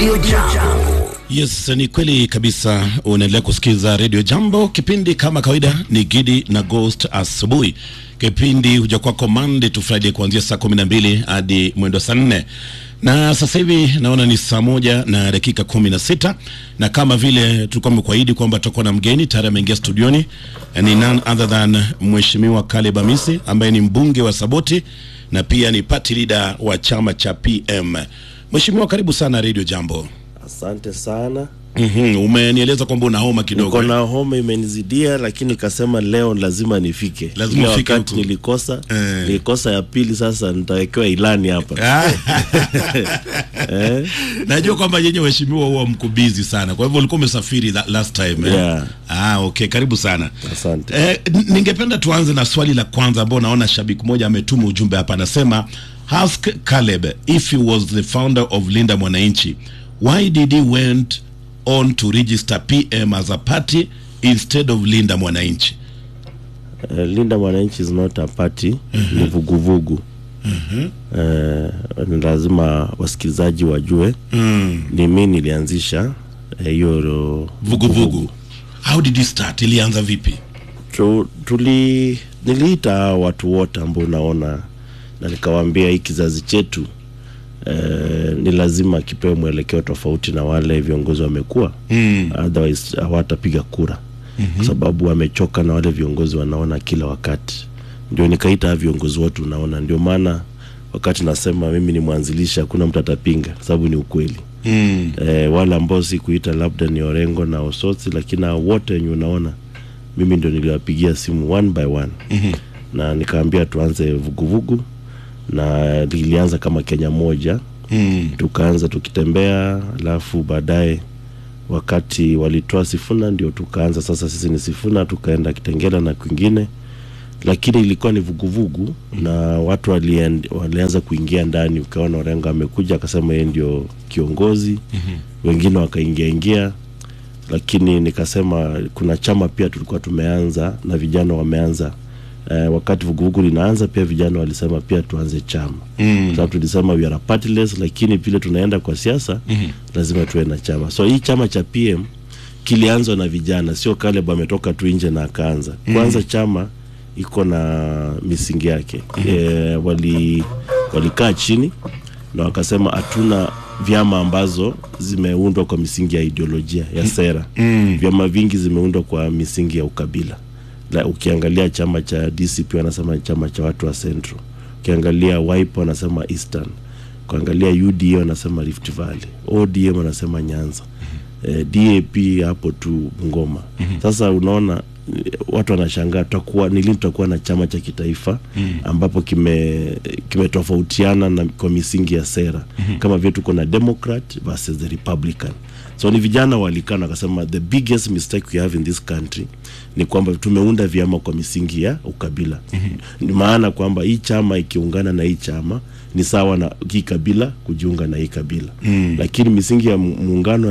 Radio Jambo. Yes, ni kweli kabisa. Unaendelea kusikiza Radio Jambo. Kipindi kama kawaida ni Gidi na Ghost asubuhi. Kipindi huja kwako Monday to Friday kuanzia saa kumi na mbili hadi mwendo saa nne na sasa hivi naona ni saa moja na dakika kumi na sita na kama vile tulikuwa tumekuahidi kwamba tutakuwa na mgeni tayari ameingia studioni, ni none other than Mheshimiwa Caleb Amisi ambaye ni mbunge wa Saboti na pia ni party leader wa chama cha PM. Mheshimiwa, karibu sana Radio Jambo. Asante sana. Mhm, umenieleza kwamba una homa kidogo. Niko na homa imenizidia, lakini nikasema leo lazima nifike. Lazima Ile ufike wakati huku. nilikosa Eh. nilikosa ya pili, sasa nitawekewa ilani hapa Ah, eh? Najua kwamba yenye waheshimiwa huwa mko busy sana, kwa hivyo ulikuwa umesafiri that last time eh? Yeah. Ah, okay, karibu sana. Asante. Eh, n- ningependa tuanze na swali la kwanza ambao naona shabiki mmoja ametuma ujumbe hapa, anasema ask Caleb if he was the founder of Linda Mwananchi why did he went on to register PM as a party instead of Linda Mwananchi. Uh, Linda Mwananchi is not a party, ni vuguvugu. Eh, ni lazima wasikilizaji wajue Mm. ni mimi nilianzisha eh, hiyo Vuguvugu. How did it start? Ilianza vipi? tu, tuli niliita hao watu wote ambao unaona na nikawaambia hii kizazi chetu eh, ni lazima kipewe mwelekeo tofauti na wale viongozi wamekuwa Mm. otherwise hawatapiga kura mm-hmm. kwa sababu wamechoka na wale viongozi wanaona kila wakati ndio nikaita hao viongozi wote unaona ndio maana wakati nasema mimi ni mwanzilishi hakuna mtu atapinga kwa sababu ni ukweli Mm. eh, wale ambao sikuita labda ni Orengo na Osotsi, lakini hao wote wenye unaona mimi ndio niliwapigia simu one by one Mhm. na nikaambia tuanze vuguvugu na lilianza kama Kenya moja Mm. tukaanza tukitembea, alafu baadaye wakati walitoa Sifuna ndio tukaanza sasa, sisi ni Sifuna, tukaenda Kitengela na kwingine, lakini ilikuwa ni vuguvugu na watu walien, walianza kuingia ndani. Ukaona Orengo amekuja akasema yeye ndio kiongozi wengine wakaingia ingia, lakini nikasema kuna chama pia tulikuwa tumeanza na vijana wameanza eh, wakati vuguvugu linaanza pia vijana walisema pia tuanze chama Mm. sababu tulisema we are partyless, lakini vile tunaenda kwa siasa Mhm. lazima tuwe na chama. So hii chama cha PM kilianzwa na vijana, sio Caleb ametoka tu nje na akaanza. Kwanza chama iko na misingi yake e, wali walikaa chini na wakasema hatuna vyama ambazo zimeundwa kwa misingi ya ideolojia ya sera. Mm. Vyama vingi zimeundwa kwa misingi ya ukabila. La, ukiangalia chama cha DCP wanasema ni chama cha watu wa Central, ukiangalia Wiper wanasema Eastern, ukiangalia UDA wanasema Rift Valley, ODM wanasema Nyanza, eh, DAP hapo tu Bungoma. Sasa unaona eh, watu wanashangaa tutakuwa ni lini tutakuwa na chama cha kitaifa ambapo kime kimetofautiana na kwa misingi ya sera kama vile tuko na Democrat versus the Republican. So ni vijana walikaa na wakasema the biggest mistake we have in this country ni kwamba tumeunda vyama kwa misingi ya ukabila. Ni maana kwamba hii chama ikiungana na hii chama ni sawa na hii kabila kujiunga na hii kabila, lakini misingi ya mu- muungano